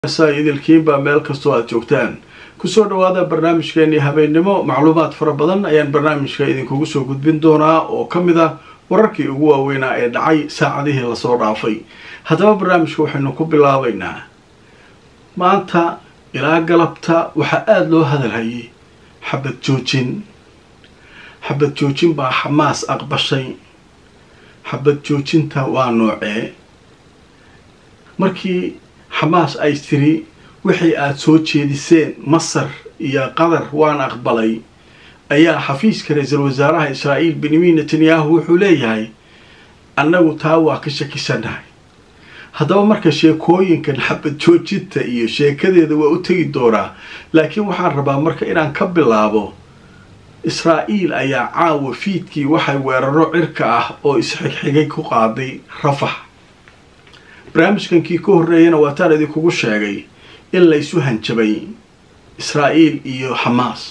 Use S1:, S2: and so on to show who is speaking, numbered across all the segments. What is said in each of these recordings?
S1: idilkiinba meel kastoo aad joogtaan kusoo dhawaada barnaamijkeennii habeennimo macluumaad fara badan ayaan barnaamijka idinkugu soo gudbin doonaa oo ka mid ah wararkii ugu waaweynaa ee dhacay saacadihii lasoo dhaafay haddaba barnaamijka waxaynu ku bilaabaynaa maanta ilaa galabta waxaa aada loo hadalhayay xabad joojin xabad joojin baa xamaas aqbashay xabad joojinta waa noocee markii xamaas ay tiri wixii aada soo jeediseen masar iyo qatar waan aqbalay ayaa xafiiska ra-iisul wasaaraha israa'iil benyamin netanyahu wuxuu leeyahay annagu taa waa ka shakisanahay haddaba marka sheekooyinkan xabad joojinta iyo sheekadeeda waa u tegi doonaa laakiin waxaan rabaa marka inaan ka bilaabo israa'iil ayaa caawa fiidkii waxay weeraro cirka ah oo isxigxigay ku qaaday rafax barnaamijkankii ka horreeyana waataan idinkugu sheegay in laysu hanjabay israa'iil iyo xamaas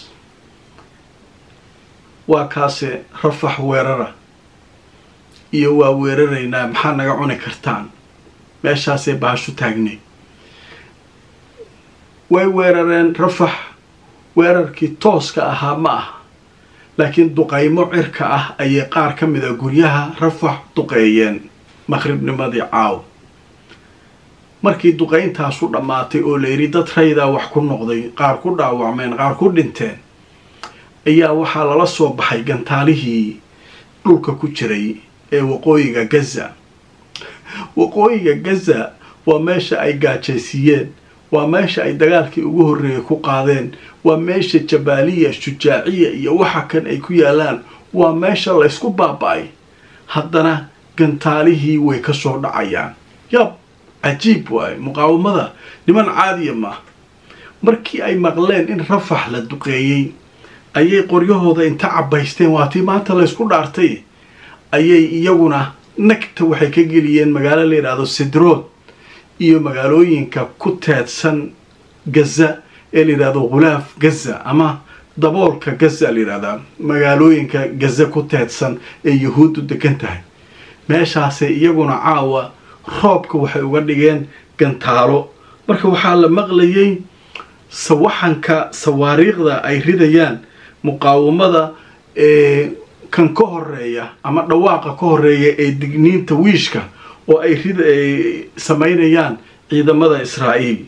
S1: waa kaase rafax weerara iyo waa weeraraynaa maxaa naga cuni kartaan meeshaasay bahashu taagnay way weerareen rafax weerarkii tooska ahaa ma ah laakiin duqaymo cirka ah ayay qaar ka mid a guryaha rafax duqeeyeen maqhribnimadii caaw markii duqayntaasu dhammaatay oo la yidhi dad raydaa wax ku noqday qaar ku dhaawacmeen qaar ku dhinteen ayaa waxaa lala soo baxay gantaalihii dhulka ku jiray ee waqooyiga gaza waqooyiga gaza waa meesha ay gaajaysiiyeen waa meesha ay dagaalkii ugu horreeyay ku qaadeen waa meesha jabaaliya shujaaciya iyo waxa kan ay ku yaalaan waa meesha laysku baaba-ay haddana gantaalihii way ka soo dhacayaan yab cajiib waaye muqaawamada niman caadiya ma markii ay maqleen in rafax la duqeeyey ayay qoryahooda inta cabbaysteen waa tii maanta laysku dhaartay ayay iyaguna nagta waxay ka geliyeen magaalo la yidhaahdo sidrood iyo magaalooyinka ku teedsan gaza ee la yidhahdo khulaaf gaza ama daboolka gaza la yidhahdaa magaalooyinka gaza ku teedsan ee yahuuddu degan tahay meeshaasay iyaguna caawa roobka waxay uga dhigeen gantaalo marka waxaa la maqlayay sawaxanka sawaariikhda ay ridayaan muqaawamada ee kan ka horeeya ama dhawaaqa ka horeeya ee digniinta wiishka oo ay rid ay samaynayaan ciidamada israa'iil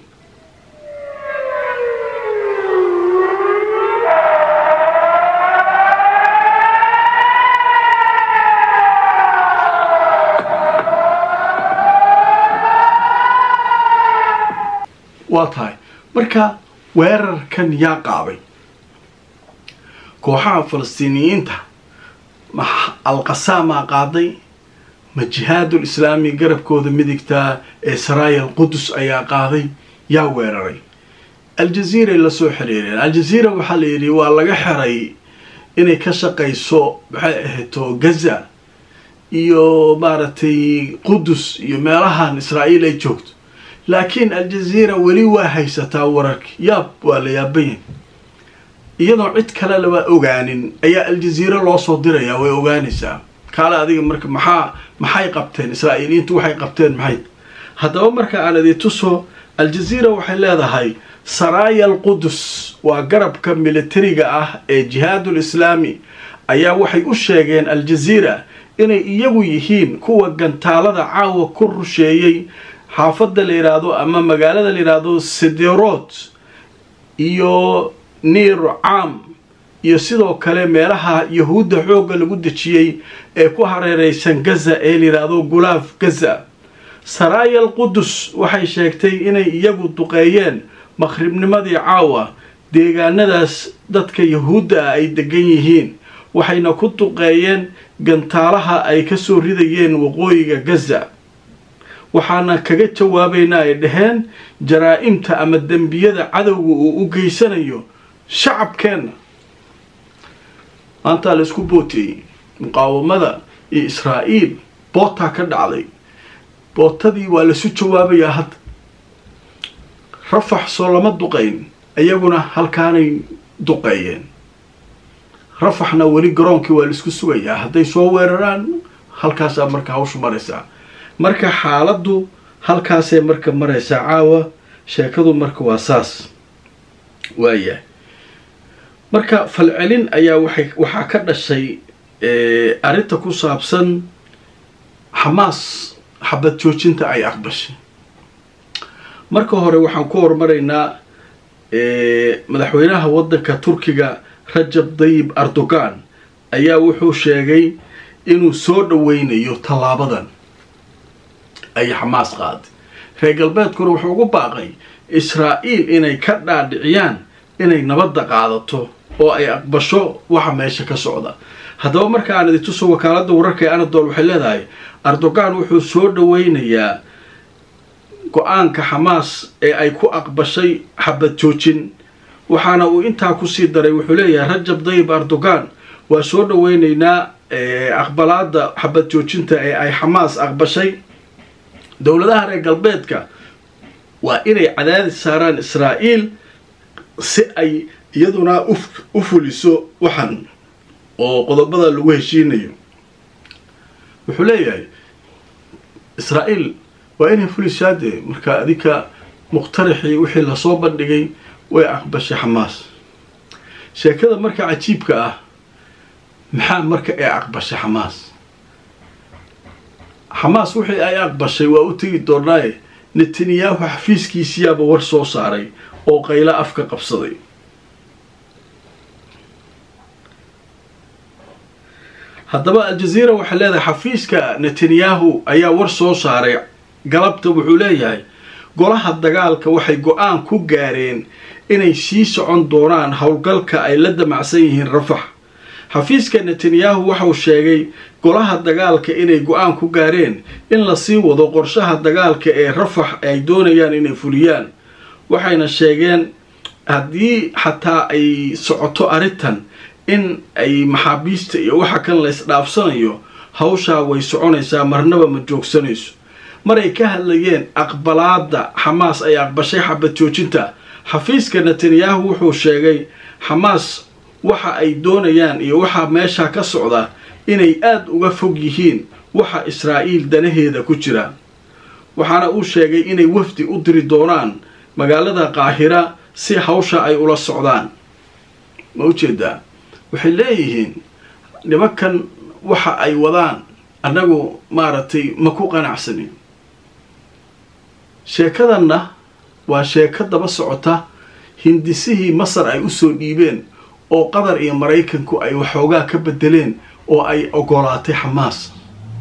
S1: waa tahay marka weerarkan yaa qaabay kooxaha falastiiniyiinta ma alqasaamaa qaaday ma jihaadul islaami garabkooda midigtaa ee saraaya alqudus ayaa qaaday yaa weeraray aljaziiray lasoo xiriireen aljaziira waxaa la yidhi waa laga xeray inay ka shaqayso maxay ahayto gaza iyo maaragtay qudus iyo meelahan israa'iil ay joogto laakiin aljaziira weli waa haysataa wararki yaab waa la yaabayan iyadoo cid kale laba ogaanin ayaa aljaziira loo soo dirayaa way ogaanaysaa kaale adiga marka maxaa maxay qabteen israa'iiliyiintu waxay qabteen maxay haddaba marka aan idi tuso aljaziira waxay leedahay saraaya alqudus waa garabka militariga ah ee jihaadul islaami ayaa waxay u sheegeen aljaziira inay iyagu yihiin kuwa gantaalada caawa ku rusheeyey xaafadda la yidhaahdo ama magaalada la yidhaahdo siderod iyo niir caam iyo sidoo kale meelaha yahuudda xoogga lagu dejiyey ee ku hareereysan gaza ee la yidhaahdo gulaaf gaza saraaya alqudus waxay sheegtay inay iyagu duqeeyeen maqhribnimadii caawa deegaanadaas dadka yahuudda ah ay degan yihiin waxayna ku duqeeyeen gantaalaha ay ka soo ridayeen waqooyiga gaza waxaana kaga jawaabaynaa ay dhaheen jaraa-imta ama dembiyada cadowga uu u geysanayo shacabkeenna maantaa la isku booteeyey muqaawamada iyo israa'iil bootaa ka dhacday bootadii waa lasu jawaabayaa hadda rafax soo lama duqayn iyaguna halkaanay duqeeyeen rafaxna weli garoonkii waa laisku sugayaa hadday soo weeraraan halkaasaa marka hawshu maraysaa marka xaaladdu halkaasay marka maraysaa caawa sheekadu marka waa saas waayahay marka falcelin ayaa waxay waxaa ka dhashay arrinta ku saabsan xamaas xabad joojinta ay aqbashay marka hore waxaan ku horumaraynaa madaxweynaha waddanka turkiga rajab dayib erdogan ayaa wuxuu sheegay inuu soo dhoweynayo tallaabadan ay xamaas qaaday reer galbeedkuna wuxuu ugu baaqay israa'iil inay ka dhaadhiciyaan inay nabadda qaadato oo ay aqbasho waxa meesha ka socda haddaba marka aan idintuso wakaaladda wararka ee anadol waxay leedahay erdogan wuxuu soo dhoweynayaa go-aanka xamaas ee ay ku aqbashay xabad joojin waxaana uu intaa kusii daray wuxuu leeyahay rajab dayib erdogan waa soo dhoweyneynaa aqbalaada xabad joojinta ee ay xamaas aqbashay dowladaha reer galbeedka waa inay cadaadis saaraan israa'iil si ay iyaduna u fuliso waxan oo qodobada lagu heshiinayo wuxuu leeyahay israa'iil waa inay fulisaa dee marka adinka muqtarixii wixii lasoo bandhigay way aqbashay xamaas sheekada marka cajiibka ah maxaa marka ee aqbashay xamaas xamaas wixii ay aqbashay waa u tegi doonaaye netanyahu xafiiskiisiyaaba war soo saaray oo qaylo afka qabsaday haddaba aljaziira waxay leedahay xafiiska netanyahu ayaa war soo saaray galabta wuxuu leeyahay golaha dagaalka waxay go-aan ku gaareen inay sii socon doonaan howlgalka ay la damacsan yihiin rafax xafiiska netanyahu waxau sheegay golaha dagaalka inay go-aan ku gaareen in lasii wado qorshaha dagaalka ee rafax ay doonayaan inay fuliyaan waxayna sheegeen haddii xataa ay socoto arrintan in ay maxaabiista iyo waxa kan la isdhaafsanayo hawshaa way soconaysaa marnaba ma joogsanayso maray ka hadlayeen aqbalaada xamaas ay aqbashay xabad joojinta xafiiska netanyahu wuxuu sheegay xamaas waxa ay doonayaan iyo waxa meesha ka socda inay aada uga fog yihiin waxa israa'iil danaheeda ku jira waxaana uu sheegay inay wafdi u diri doonaan magaalada qaahira si hawsha ay ula socdaan ma ujeedaa waxay leeyihiin nimankan waxa ay wadaan annagu maaragtay ma ku qanacsanin sheekadanna waa sheeko daba socota hindisihii masar ay usoo dhiibeen oo qatar iyo maraykanku ay waxoogaa ka bedeleen oo ay ogolaatay xamaas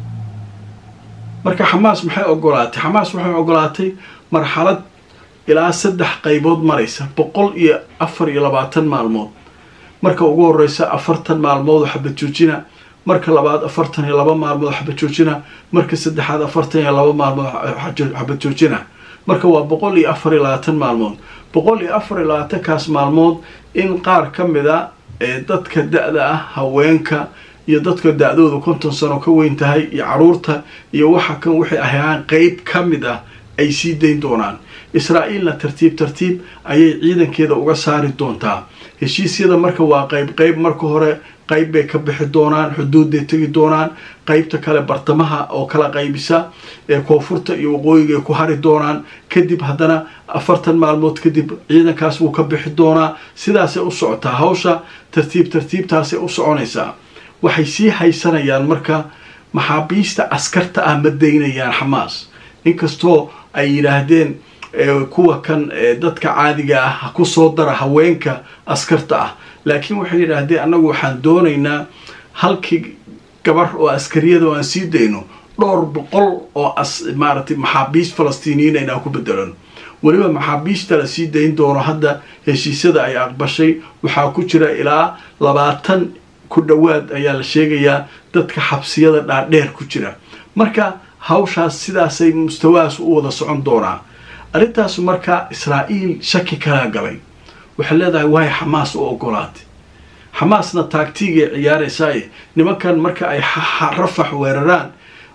S1: marka xamaas maxay ogolaatay xamaas waxay ogolaatay marxalad ilaa saddex qaybood maraysa boqol iyo afar iyo labaatan maalmood marka ugu horeysa afartan maalmood oo xabad joojina marka labaad afartan iyo laba maalmood oo xabad joojina marka saddexaad afartan iyo laba maalmood xabad joojina marka waa boqol iyo afar iyo labaatan maalmood boqol iyo afar iyo labaatankaas maalmood in qaar ka mid a ee dadka da-da ah haweenka iyo dadka da-doodu konton sano ka weyn tahay iyo caruurta iyo waxa kan waxay ahaan qeyb ka mid ah ay sii dayn doonaan israa'iilna tartiib tartiib ayay ciidankeeda uga saari doontaa heshiisyada marka waa qayb qayb marka hore qayb bay ka bixi doonaan xuduudday tegi doonaan qaybta kale bartamaha oo kala qaybisa ee koonfurta iyo waqooyiga ay ku hari doonaan kadib haddana afartan maalmood kadib ciidankaas wuu ka bixi doonaa sidaasay u socotaa hawsha tartiib tartiibtaasay u soconaysaa waxay sii haysanayaan marka maxaabiista askarta ah ma daynayaan xamaas inkastoo ay yidhaahdeen kuwa kan dadka caadiga ah ha ku soo dara haweenka askarta ah laakiin waxay yidhaahdeen annagu waxaan doonaynaa halkii gabar oo askariyada oo aan sii dayno dhowr boqol oo maaragtay maxaabiist falastiiniyiin aynaan ku bedelano weliba maxaabiista la sii dayn doono hadda heshiisyada ay aqbashay waxaa ku jira ilaa labaatan ku dhowaad ayaa la sheegayaa dadka xabsiyada dhaadheer ku jira marka hawshaas sidaasay mustawahaas u wada socon doonaa arrintaas marka israa'iil shaki kalaa galay waxay leedahay waay xamaas u ogolaatay xamaasna taagtiigay ciyaaraysaaye nimankan marka ay rafax weeraraan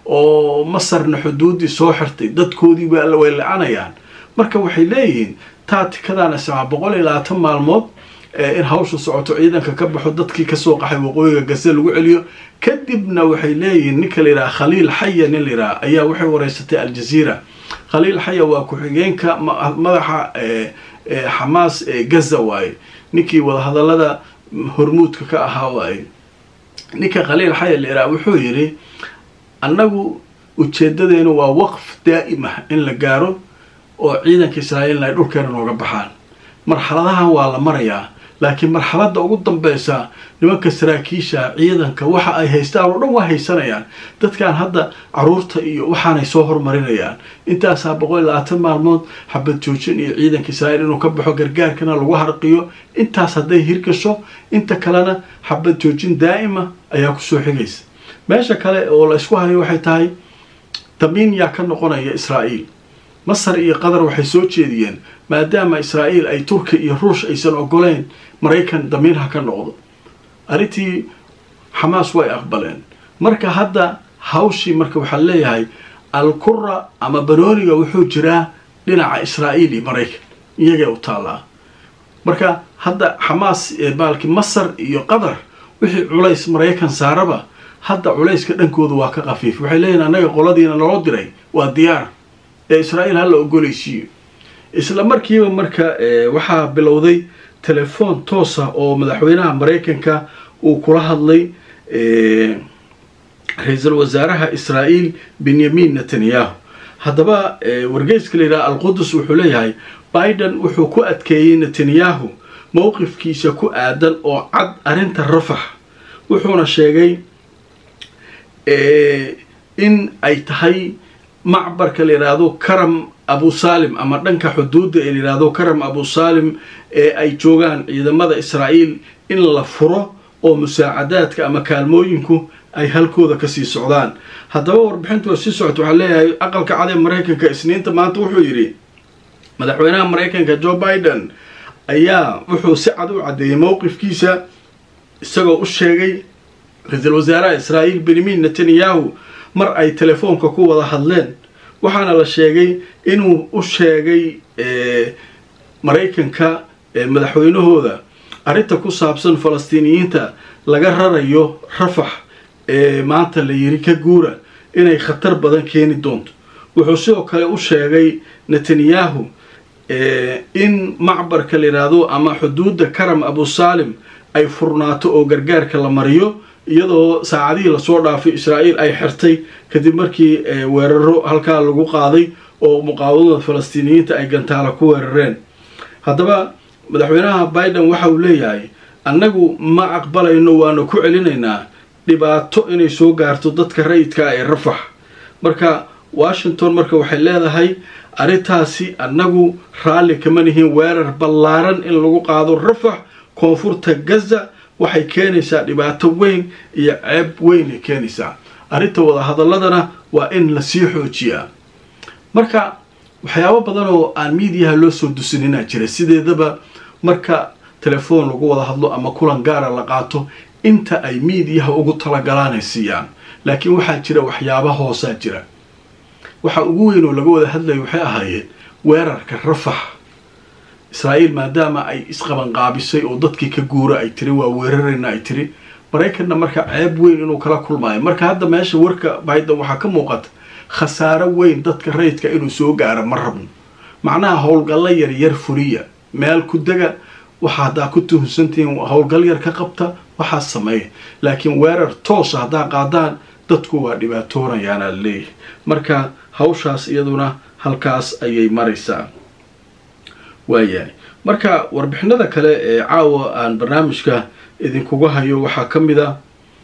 S1: oo masarna xuduuddii soo xirtay dadkoodii way la-anayaan marka waxay leeyihiin taatikadaana samaa boqol iyo labaatan maalmood in hawsha socoto ciidanka ka baxo dadkii kasoo qaxay waqooyiga gase lagu celiyo kadibna waxay leeyihiin ninka la yidhaha khaliil xaya nin la yidhaha ayaa waxay wareysatay aljaziira khaliil xaya waa ku-xigeenka madaxa xamaas ee gaza waaye ninkii wadahadallada hormuudka ka ahaa waaye ninka khaliil xaya leeraa wuxuu yidhi annagu ujeedadeenu waa waqf daa'ima in la gaaro oo ciidanka israa'iilna ay dhulkeena nooga baxaan marxaladahan waa la marayaa laakiin marxaladda ugu dambeysa nimanka saraakiisha ciidanka waxa ay haystaan oo dhan waa haysanayaan dadkan hadda caruurta iyo waxaanay soo hormarinayaan intaasaa boqol iyo labaatan maalmood xabad joojin iyo ciidanka israa'iil inuu ka baxo gargaarkana lagu harqiyo intaas hadday hirgasho inta kalena xabad joojin daa'ima ayaa kusoo xigaysa meesha kale oo la isku hayo waxay tahay damiin yaa ka noqonaya israa'iil masar iyo qatar waxay soo jeediyeen maadaama israa'iil ay turki iyo ruush aysan ogoleyn maraykan damiin ha ka noqdo arrintii xamaas way aqbaleen marka hadda hawshii marka waxaa leeyahay alkura ama banooniga wuxuu jiraa dhinaca israa'iil iyo maraykan iyagay u taallaa marka hadda xamaas maalki masar iyo qatar wixii culays maraykan saaraba hadda culayska dhankooda waa ka khafiif waxay leeyihin annaga qoladiina naloo diray waa diyaar ee israa'iil hala ogoleysiiyo isla markiiba marka waxaa bilowday telefoon toosa oo madaxweynaha maraykanka uu kula hadlay ra-iisul wasaaraha israa'iil benyamin netanyahu haddaba wargeyska la yidhaha alqudus wuxuu leeyahay biden wuxuu ku adkeeyey netanyahu mowqifkiisa ku aadan oo cad arrinta rafax wuxuuna sheegay in ay tahay macbarka la yidhaahdo karam abu salim ama dhanka xuduudda ee la yidhaahdo karam abu salim ee ay joogaan ciidamada israa'iil in la furo oo musaacadaadka ama kaalmooyinku ay halkooda kasii socdaan haddaba warbixintu waa sii socota waxaa leeyahay aqalka cad ee maraykanka isniinta maanta wuxuu yidhi madaxweynaha maraykanka joe biden ayaa wuxuu si cad u caddeeyey mowqifkiisa isagoo u sheegay ra-iisul wasaaraha israa'iil benyamin netanyahu mar ay telefoonka ku wada hadleen waxaana la sheegay inuu u sheegay maraykanka madaxweynahooda arrinta ku saabsan falastiiniyiinta laga rarayo rafax ee maanta la yiri ka guura inay khatar badan keeni doonto wuxuu sidoo kale u sheegay netanyahu in macbarka la yidhaahdo ama xuduudda karam abu salim ay furnaato oo gargaarka la mariyo iyadoo saacadihii lasoo dhaafay israa'iil ay xirtay kadib markii weeraro halkaa lagu qaaday oo muqaawadada falastiiniyiinta ay gantaala ku weerareen haddaba madaxweynaha biden waxa uu leeyahay annagu ma aqbalayno waanu ku celinaynaa dhibaato inay soo gaarto dadka rayidka ee rafax marka washington marka waxay leedahay arrintaasi annagu raalli kama nihiin weerar ballaaran in lagu qaado rafax koonfurta gaza waxay keenaysaa dhibaato weyn iyo ceeb weyn ay keenaysaa arrinta wadahadaladana waa in lasii xoojiyaa marka waxyaabo badan oo aan miidiyaha loo soo dusinina jira sideedaba marka telefoon lagu wada hadlo ama kulan gaara la qaato inta ay miidiyaha ugu talagalaanay siiyaan laakiin waxaa jira waxyaaba hoosaa jira waxa ugu weyn oo laga wada hadlaya waxay ahaayeen weerarka rafax israa'iil maadaama ay isqabanqaabisay oo dadkii ka guura ay tiri waa weerarayna ay tiri maraykanna marka ceeb weyn inuu kala kulmaayo marka hadda meesha warka biden waxaa ka muuqata khasaaro weyn dadka rayidka inuu soo gaaro ma rabno macnaha howlgallo yaryar fuliya meel ku dega waxa haddaa ku tuhunsantihiin howlgal yar ka qabta waxaa sameeya laakiin weerar toosa haddaa qaadaan dadku waa dhibaatoonayaana laleeyahay marka hawshaas iyaduna halkaas ayay maraysaa waayahay marka warbixinada kale ee caawa aan barnaamijka idinkuga hayo waxaa ka mid a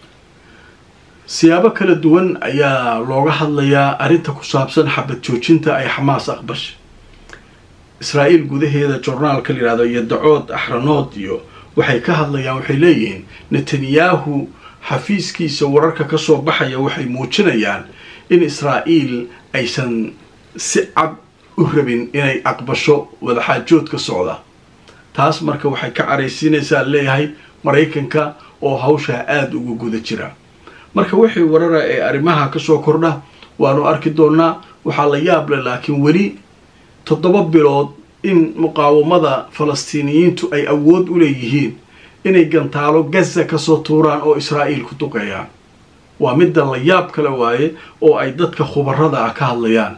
S1: siyaabo kala duwan ayaa looga hadlayaa arrinta ku saabsan xabad joojinta ay xamaas aqbashay israa'iil gudaheeda jornaalka la yidhahdo iyo dacood axranood iyo waxay ka hadlayaan waxay leeyihiin netanyahu xafiiskiisa wararka ka soo baxaya waxay muujinayaan in israa'iil aysan si cad u rabin inay aqbasho wadaxaajoodka socda taas marka waxay ka caraysiinaysaa leeyahay maraykanka oo hawshaa aada uga guda jira marka wixii warara ee arrimaha kasoo kordha waanu arki doonaa waxaa la yaab leh laakiin weli toddoba bilood in muqaawamada falastiiniyiintu ay awood u leeyihiin inay gantaalo gaza kasoo tuuraan oo israa'iil ku duqeeyaan waa midda la yaab kale waaye oo ay dadka khubarada ah ka hadlayaan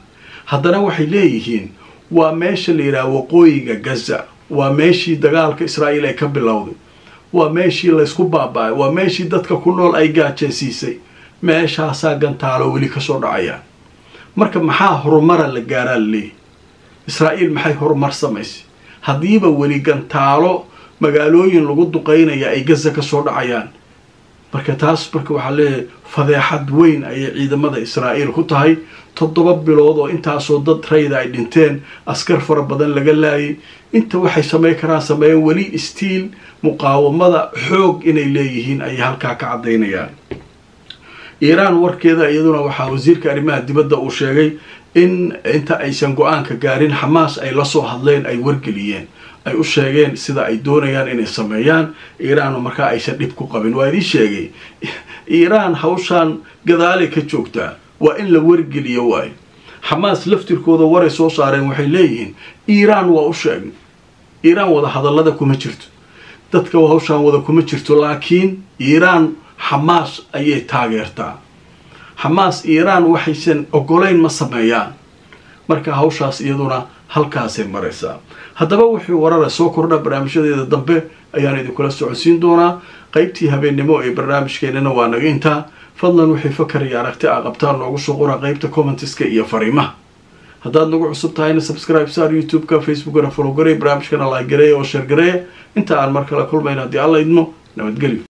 S1: haddana waxay leeyihiin waa meesha la yidhaha waqooyiga gaza waa meeshii dagaalka israa'iil ay ka bilowday waa meeshii laysku baaba-ay waa meeshii dadka ku nool ay gaajaysiisay meeshaasaa gantaalo weli kasoo dhacayaan marka maxaa horumara la gaaraa la leeyahy israa'iil maxay horumar samaysay haddiiba weli gantaalo magaalooyin lagu duqaynaya ay gaza kasoo dhacayaan marka taas marka waxaa leeyahay fadeexad weyn ayay ciidamada israa'iil ku tahay toddoba bilood oo intaasoo dad rayda ay dhinteen askar fara badan laga laayay inta waxay samayn karaan sameeyeen weli stiil muqaawamada xoog inay leeyihiin ayay halkaa ka caddaynayaan iiraan warkeeda iyaduna waxaa wasiirka arrimaha dibadda uu sheegay in inta aysan go-aanka gaarin xamaas ay la soo hadleen ay wargeliyeen ay u sheegeen sida ay doonayaan inay sameeyaan iiraan markaa aysan dhib ku qabin waa idii sheegay iiraan hawshaan gadaalay ka joogtaa waa in la wargeliyo waayo xamaas laftirkooda waray soo saareen waxay leeyihiin iiraan waa u sheegnay iiraan wada hadallada kuma jirto dadka hawshaan wada kuma jirto laakiin iiraan xamaas ayay taageertaa xamaas iiraan waxaysan ogolayn ma sameeyaan marka hawshaas iyaduna halkaasay maraysaa haddaba wuxuu warara soo kordha barnaamijyadeeda dambe ayaan idinkula socodsiin doonaa qaybtii habeennimo ee barnaamijkeenana waa naga intaa fadlan wixii fakar iyo aragti a qabtaan noogu soo qora qaybta commentiska iyo fariimaha haddaad nagu cusub tahayna subscribe saar youtube-ka facebookana follow garay barnaamijkana like gareeya oo sheer gareeya inta aan mar kale kulmayn haddii alla idmo nabadgelyo